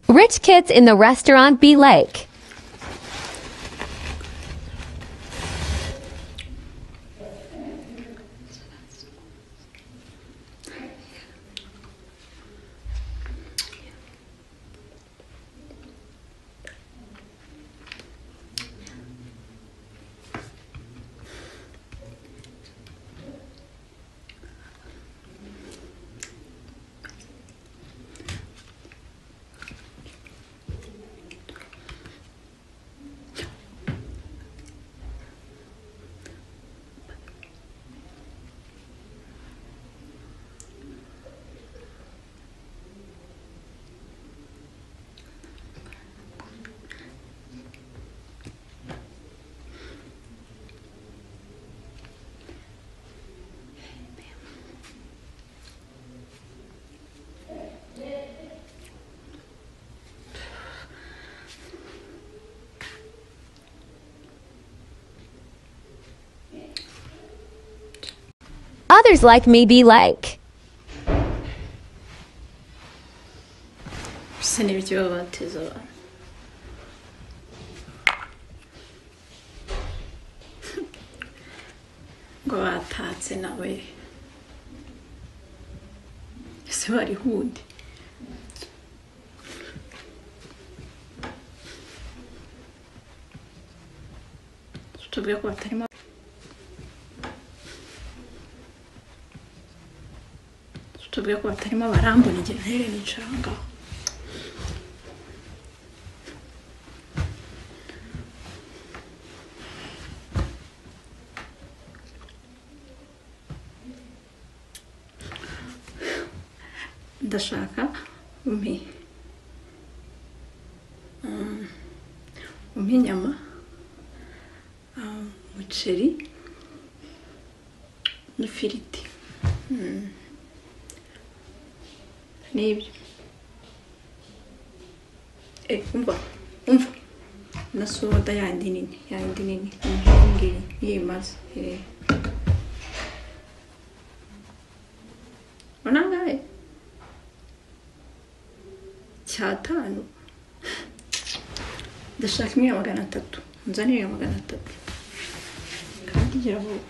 Rich kids in the restaurant Bee Lake. Others like me be like. bisa n'ibyobateza abantu ngo batatse nawe ese bari hundi tubwire ko batarimo tubwire ko batarimo barambona igihe ntere nicara aho ngaho ndashaka umpe mm, umpe inyama ah, umuceri n'ifiriti Mm. n'ibyo eh umva umva na soda yandi nini yandi nini umpe iyi ngiyi niyo imaze eh urabona ngahe cyatanu ndashaka imwe ya magana atatu nzanire iya magana atatu kandi gira vuba